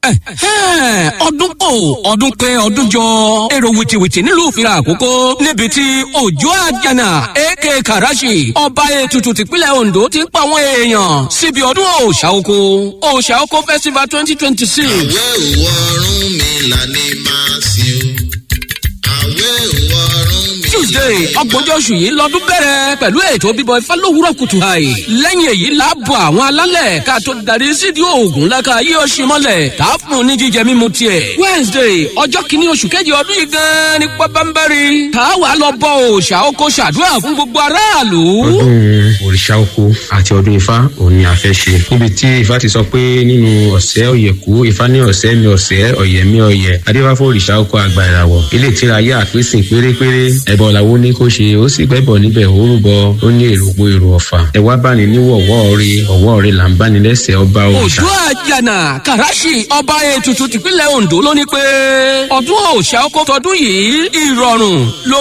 ọdún kò ọdún pé ọdún jọ èrò wìtìwìtì nílùú ìfira àkókò níbi tí òjò àjànà èké kàràṣì ọba ètùtù tìpínlẹ̀ ondo ti ń pa àwọn èèyàn síbi ọdún òòṣà oko òòṣà oko festival twenty twenty six. àwẹ̀ òwò ọ̀run mi là ní máa sìn o àwẹ̀ òwò ọ̀run mi. tuesday ọgbọ̀njọ́ oṣù yìí lọ́dún bẹ̀rẹ̀ pẹ̀lú ètò bíbọ ifá lówùrọ̀ kùtù àì lẹ́yìn èyí láàbọ̀ àwọn alálẹ̀ ká tó darí sídìí oògùn lẹ́ka yí oṣù mọ́lẹ̀ tá a fún un ní jíjẹ mímu tiẹ̀ wednesday ọjọ́ kìíní oṣù kejì ọdún yìí gan-an ní pọ́bánbẹ́rì tá a wà lọ bọ òòṣà oko ṣàdúrà fún gbogbo aráàlú. ọdún òrìṣà oko àti ọdún ifá òun ni a fẹ́ ṣe níbi tí ifá ti sọ pé nínú ọ̀sẹ̀ ọ̀yẹ̀kú ifá ní ọ̀sẹ̀ mi ọ̀sẹ̀ ọ̀yẹ̀ mi ọ̀yẹ̀ adébáfọ́ òrìṣà oko àgbà ìràwọ̀ ilé ìtira ayé àpèsìn pérépéré ẹ̀bọ̀ làwọn ní kó ṣe ó sì gbẹ́bọ̀ níbẹ̀ ó rúbọ ó ní èrògbò èrò ọ̀fà ẹ wá bá ní níwọ̀wọ́ rí ọ̀wọ́ rí là ń bá ní lẹ́sẹ̀ ọba òrìṣà. òjò àjànà kàràṣì ọba ètùtù tìpínlẹ̀ ondo ló ní pé ọdún òòṣà oko tọdún yìí ìrọ̀rùn ló